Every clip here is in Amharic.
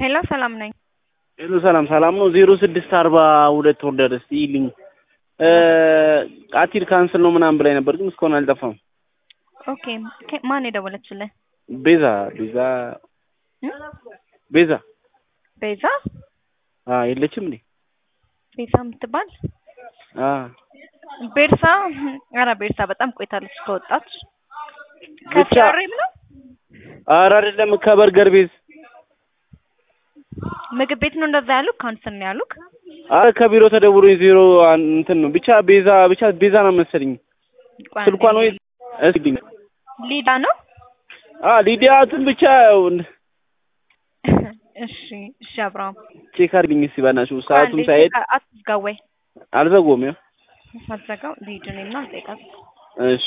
ሄሎ ሰላም ነኝ። ሄሎ ሰላም ሰላም ነው። ዜሮ ስድስት አርባ ሁለት ኦርደር እስቲ ይልኝ ቃቲል ካንስል ነው ምናምን ብላኝ ነበር፣ ግን እስካሁን አልጠፋም። ኦኬ ኬ- ማን የደወለችልህ? ቤዛ ቤዛ እም? ቤዛ ቤዛ አ የለችም እንዴ? ቤዛ የምትባል አ ቤርሳ ኧረ ቤርሳ በጣም ቆይታለች ከወጣች ብቻ ከሲያሬም ነው ኧረ አይደለም ከበርገር ቤዝ ምግብ ቤት ነው እንደዛ ያሉክ ካንስል ነው ያሉክ አረ ከቢሮ ተደውሎኝ ዜሮ አን- እንትን ነው ብቻ ቤዛ ብቻ ቤዛ ነው መሰለኝ ቆይ ስልኳን ወይ አንዴ። እስኪ ሊዳ ነው አ ሊዲያትን ብቻ ያው እሺ እሺ አብርሃም ቼክ አድርግኝ እስኪ በእናትሽ ቆይ ሰዓቱም አንዴ ሳይሄድ ቼክ አትዝጋው ወይ አልዘጎም ያው ሳትዘጋው ልሂድ እኔና ልጠይቃት እሺ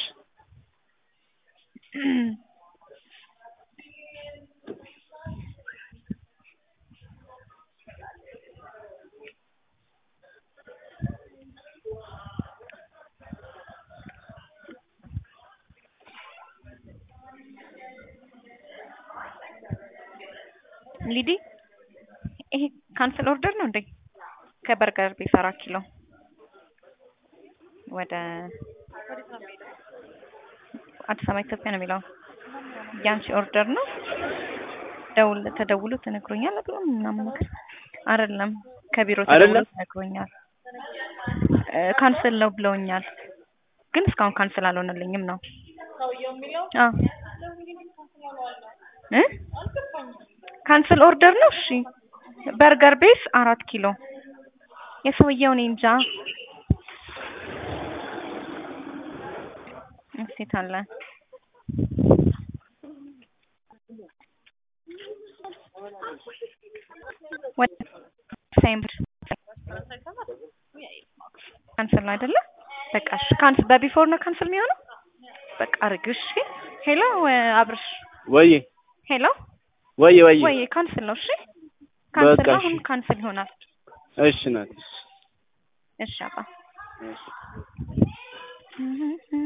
ሊዲ ይሄ ካንስል ኦርደር ነው እንዴ? ከበርገር ቤት አራት ኪሎ ወደ አዲስ አበባ ኢትዮጵያ ነው የሚለው ያንቺ ኦርደር ነው። ደውል ተደውሎ ተነግሮኛል ብሎ ምናምን ነገር አይደለም፣ ከቢሮ ተደውሎ አይደለም? ተነግሮኛል እ ካንስል ነው ብለውኛል፣ ግን እስካሁን ካንስል አልሆነልኝም ነው አዎ እ ካንስል ኦርደር ነው። እሺ በርገር ቤስ አራት ኪሎ የሰውየው እኔ እንጃ እሴት አለ ወደ ሴምብር ካንስል ነው አይደለ? በቃ እሺ ካንስል በቢፎር ነው ካንስል የሚሆነው። በቃ አድርጊው እሺ። ሄሎ አብርሽ ወይ ሄሎ ወይ ወይ ወይ ካንስል ነው እሺ። ካንስል በቃ ነው እሺ። አሁን ካንስል ይሆናል። እሺ ናት እሺ አባ እሺ